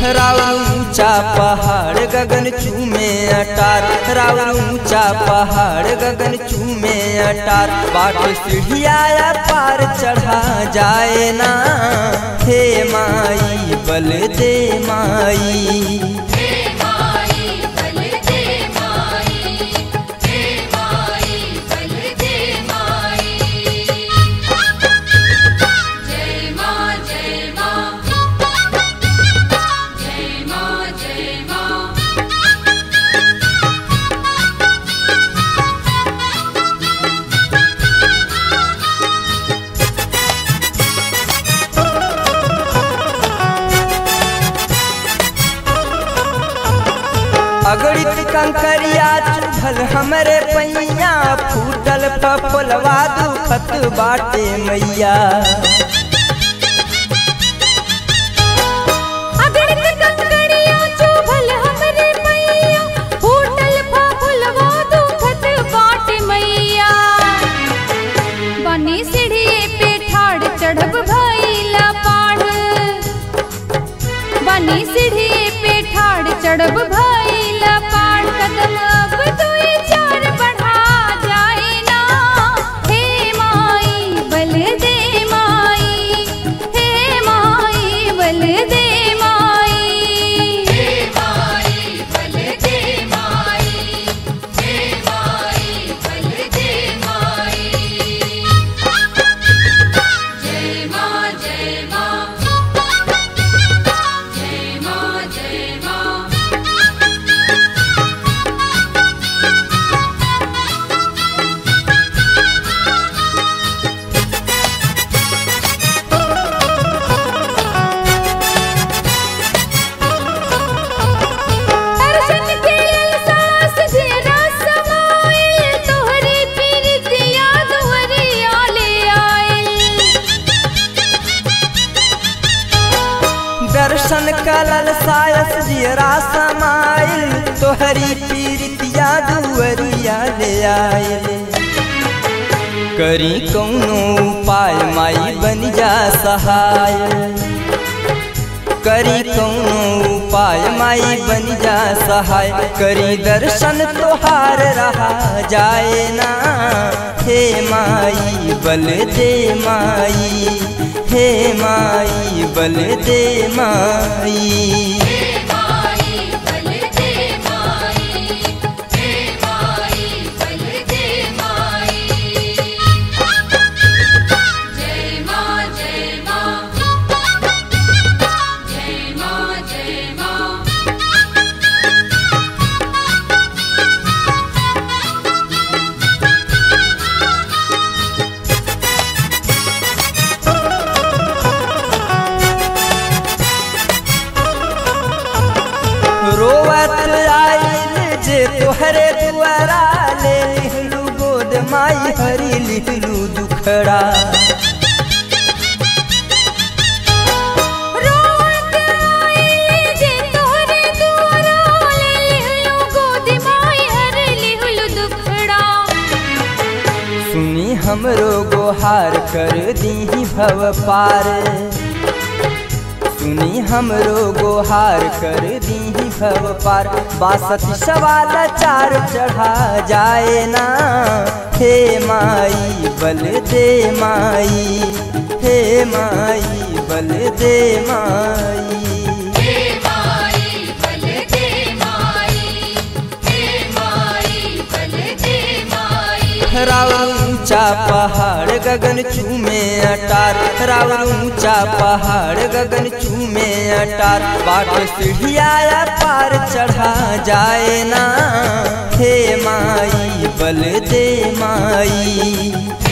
राउर ऊंचा पहाड़ गगन चूमे अटार राउर ऊंचा पहाड़ गगन चूमे अटार बाट सीढ़िया पार चढ़ा जाए ना हे माई बल दे माई हे माई बल दे माई हे माई बल दे माई जय मां जय मां जय मां जय मां अगड़ित कंकरिया चुभल हमरे पैया फूटल फफलवा दुखत बाटे मैया अगड़ित कंकड़िया चुभल हमरे मैया फूटल फफुलवा दुखत बाट मैया बनी सीढ़िए पे ठाड़ चढ़ब भइला पाढ़ बनी सीढ़िए पे ठाड़ चढ़ब भइला पाढ़ कदम अब दुई चार बढ़ा जाए ना हे माई बल दे माई हे माई बल दे माई हे माई बल दे माई हे माई बल दे माई जय मां जय मां जय मां जय मां दर्शन के सास जेरा समाइल तोहरी पीरतिया दुहरिया ले आइल दर्शन कलल सायस जियरा समाइल तोहरी पीरितिया दुअरिया ले आयल करी कौनो उपाय माई बन जा सहाय करी कौनो उपाय माई बन जा सहाय करी दर्शन तोहार रहा जाए ना हे माई बल दे माई हे माई बल दे माई हे माई बल दे माई हे माई बल दे माई जय मां जय मां जय मां जय मां रोवत आइल जे तोहरे दुआरा ले लिहलू गोद माई हरी लिहलू दुखड़ा रोत आइले जे तोहरे दुआरा ले लिहलु गोद माई हर लिहलु दुखड़ा सुनी हमरो गोहार कर दीही भव पार सुनी हमरो गोहार कर दीही भव पार बासठ सवाल चार चढ़ा जाए ना हे माई बल दे माई हे माई बल दे माई हे माई बल दे माई हे माई बल दे माई राउर ऊंचा पहाड़ गगन चूमे अटार राउर ऊंचा पहाड़ गगन चूमे अटार बाट सीढ़िया पार चढ़ा जाए ना हे माई बल दे माई